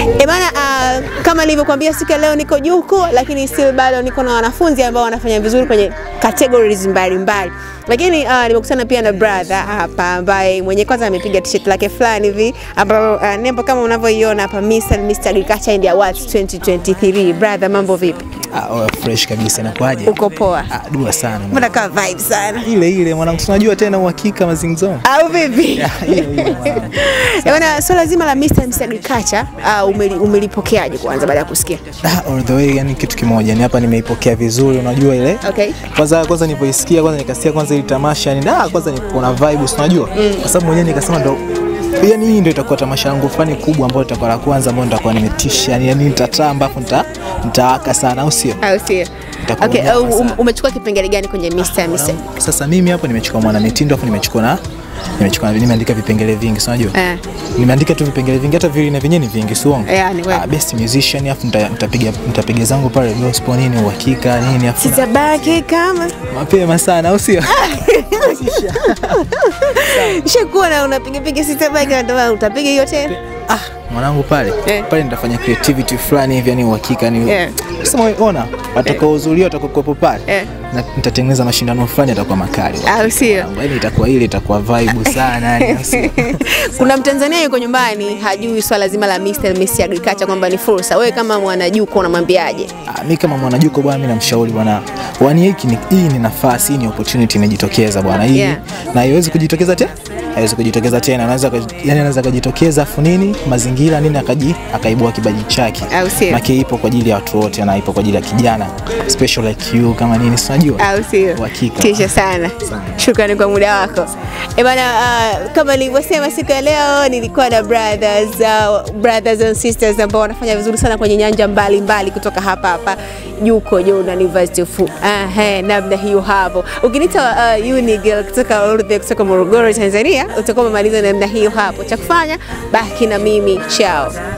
E bana, uh, kama nilivyokuambia siku ya leo niko Juko, lakini still bado niko na wanafunzi ambao wanafanya vizuri kwenye categories mbalimbali lakini uh, nimekutana pia na brother hapa ambaye mwenye kwanza amepiga t-shirt lake fulani hivi ambayo uh, nembo kama unavyoiona hapa Mr. and Mr. Agriculture and Awards 2023. Brother, mambo vipi? Ah, oh, fresh kabisa inakuaje? Uko poa? Ah, dua sana. mwana. Mbona ka vibe sana? Ile ile mwanangu, tunajua tena uhakika mazingzo. Au vipi? Ile ile mwanangu. Eh, Bwana, swala zima la Mr. and Mr. Agriculture uh, umeli, umelipokeaje kwanza baada ya kusikia? Ah, all the way yani kitu kimoja. Ni hapa nimeipokea vizuri, unajua ile. Okay. Kwanza kwanza nilipoisikia kwanza nikasikia kwanza ile tamasha ni ah, kwanza niko na vibe, si unajua? Kwa sababu mwenyewe nikasema ndo yani hii ndio itakuwa tamasha langu fulani kubwa ambayo itakuwa la kwanza ambayo nitakuwa nimetisha yani, yani nitataa ambapo nita nitawaka sana au sio? Au sio? Itakuwa Okay, nyama uh, um, sana. umechukua kipengele gani kwenye Mr. and Mr. Sasa mimi hapo nimechukua mwana mitindo afu nimechukua na nimechukua nimeandika vipengele vingi, si unajua? Eh. Nimeandika tu vipengele vingi hata vile na vyenyewe ni vingi, si uongo? Yeah, ni kweli. Ah, best musician afu nita- nitapiga nitapiga zangu pale gospel nini uhakika nini afu Sitabaki kama mapema sana au sio? Shakuwa na unapiga piga sitabaki na ndio maana utapiga hiyo tena. Ah, mwanangu pale Eh. pale nitafanya creativity fulani hivi yani uhakika ni Yeah. sema ona watakaohudhuria watakaokuwepo pale Eh. na nitatengeneza mashindano fulani yatakuwa makali Au sio? yani itakuwa ile itakuwa vibe sana yani au sio? Kuna Mtanzania yuko nyumbani hajui swala zima la Mr. and Miss Agriculture kwamba ni fursa. Wewe kama mwanajuko unamwambiaje? Ah, mi kama mwanajuko bwana, mi namshauri bwana, wani hiki ni, hii ni nafasi, hii ni opportunity imejitokeza bwana, hii Yeah. na haiwezi kujitokeza tena, haiwezi kujitokeza tena. Anaweza akaji- yani anaweza akajitokeza afu nini mazingira nini akaji akaibua kibaji chake, Au sio? Maki ipo kwa ajili ya watu wote na ipo kwa ajili ya kijana special like you kama nini, si unajua Au sio? Uhakika. Tisha sana. Shukrani kwa muda wako. Eh bana, uh, kama nilivyosema siku ya leo nilikuwa na brothers, uh, brothers and sisters ambao wanafanya vizuri sana kwenye nyanja mbalimbali mbali kutoka hapa hapa Juko Jona University of uh, he, namna hiyo hapo. Ukiniita uh, Unigirl kutoka Urdhi kutoka Morogoro Tanzania, utakuwa umemaliza namna hiyo hapo. Cha kufanya baki na mimi, chao.